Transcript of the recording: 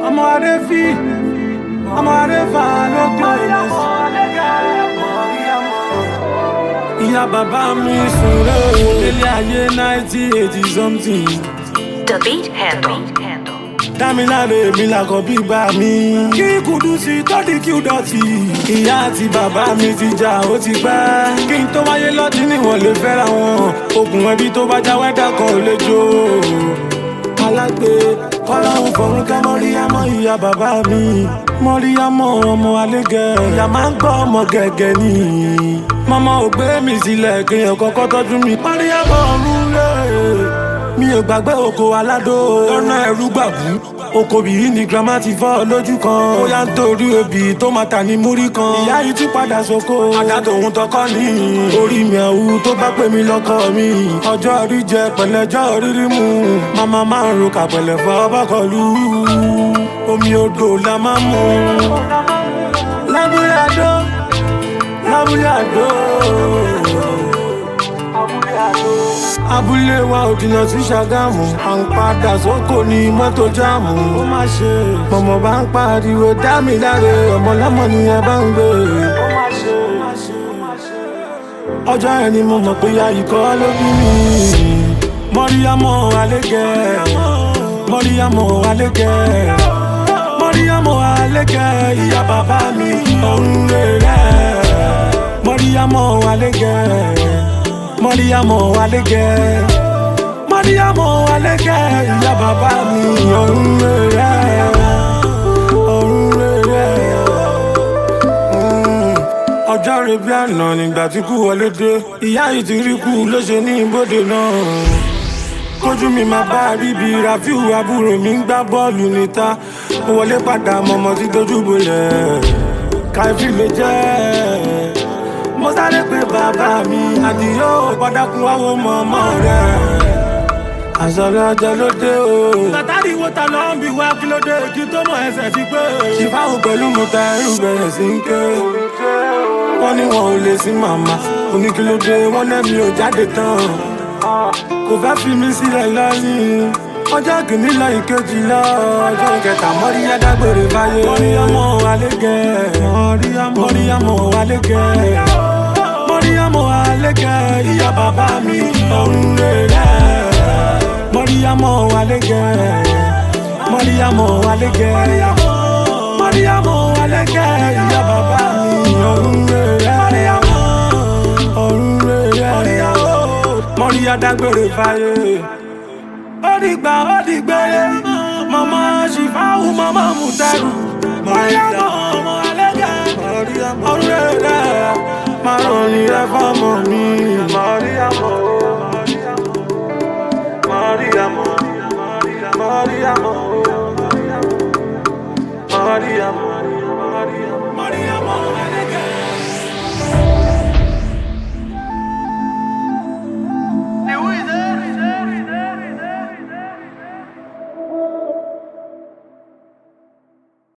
ọmọ adé fi ọmọ adé fà lókè ìyá bàbá mi sùn lóò délé ayé náìtì eighty something The Beat Handle. dámiláre mi làkọ̀ bí bá mi. kí kùdùsì tọ́dí kí ó dọ̀tí. ìyá àti bàbá mi ti jà ó ti pẹ́. kí n tó wáyé lọ́tí níwọ̀n lè fẹ́ra wọn. okùn ẹbí tó bá já wẹ́dà kan ò lè jó. alágbe kọ́láhùn fọ̀rún ká mọ́ríyámọ́ ìyá bàbá mi. mọ́ríyámọ́ ọmọ alégẹ̀. ìyá máa ń gbọ́ ọmọ gẹ̀gẹ̀ ni. mọ́mọ́ ò gbé mi sílẹ̀ kéèyàn kọ́kọ́ tọ́jú mi. mọ́ríyámọ́ ọ̀run lé mi ò gbàgbé oko aládó lọ́nà ẹ̀rú gbàbú oko bìí ni grandma ti fọ́ lójú kan ó yá ń torí obì tó máa tà ní múrí kan ìyá yìí tún padà sóko àdá tòun tọkọ ní orí mi àwù tó bá pè mí lọ́kọ mi ọjọ́ orí jẹ pẹ̀lẹ́jọ́ rírí mu màmá máa ń ro kàpẹ̀lẹ̀ fọ́ bọ́kọ̀lù omi odò la máa ń mu lábúlé àdó lábúlé àdó abúlé wa ò jìnnà sí ṣàgámù à ń padà sóko ní mọ́tò jáàmù ó má ṣe mọ̀mọ́ bá ń pariwo dá mi láre ọmọ lọ́mọ ni ẹ bá ń gbé ó má ṣe ọjọ́ yẹn ni mo mọ̀ pé ya ikọ̀ ló bí mi mọ́ríyámọ́ alégẹ̀ mọ́ríyámọ́ alégẹ̀ mọ́ríyámọ́ alégẹ̀ ìyá bàbá mi ọ̀run rẹ̀ mọ́ríyámọ́ alégẹ̀ mọ́ríyámọ́ alégẹ̀ mọ́ríyámọ́ alégẹ̀ ìyá bàbá mi ọ̀run rẹ̀ ọ̀run rẹ̀ ọjọ́ rẹ̀ bí àná nígbà tí kú wọlé dé ìyá yìí ti rí kú ló ṣe ní ibodè náà kójú mi máa bá bíbí rafiu àbúrò mi ń gbá bọ́ọ̀lù níta mo wọlé padà mọ̀mọ́ tí dojú bolẹ̀ káfí ló jẹ́ mo sáré pé bàbá mi àdìyó padàkùn wáwo mọ̀mọ́ rẹ̀ àṣàlẹ̀ ọjọ́ ló dé o. látàrí wo ta ló ń bi wá kí ló dé kí tó mọ ẹsẹ̀ ti pé. ṣìfáwò pẹ̀lú mo ta ẹrù bẹ̀rẹ̀ sí ń ké. wọ́n ní wọn ò lè sí màmá oníkílódé wọ́n lẹ́mi ò jáde tán. kò fẹ́ fi mí sílẹ̀ lọ́yìn. ọjọ́ kìíní lọ ìkejì lọ ọjọ́ kẹta mọ́ríyá dágbére báyé. mọ́ríyámọ́ alégẹ̀ mọ́ríyámọ́ alégẹ̀ mọ́ríyámọ́ alégẹ̀ ìyá bàbá mi ọ̀run rẹ̀ mọ́ríyámọ́ alégẹ̀ mọ́ríyámọ́ alégẹ̀ mọ́ríyámọ́ alégẹ̀ ìyá bàbá mi ọ̀run rẹ̀ ọ̀run rẹ̀ mọ́ríyá dágbére fáyé ó dìgbà ó dìgbére mọ́mọ́ ṣìfáwù mọ́mọ́ mùtẹ́rù mọ́ríyámọ́ ọmọ alégẹ̀ ọ̀run rẹ̀ máa rọrùn rẹ̀ fọ́mọ mi mọ́ríyámọ́. Maria, Maria, Maria, Maria,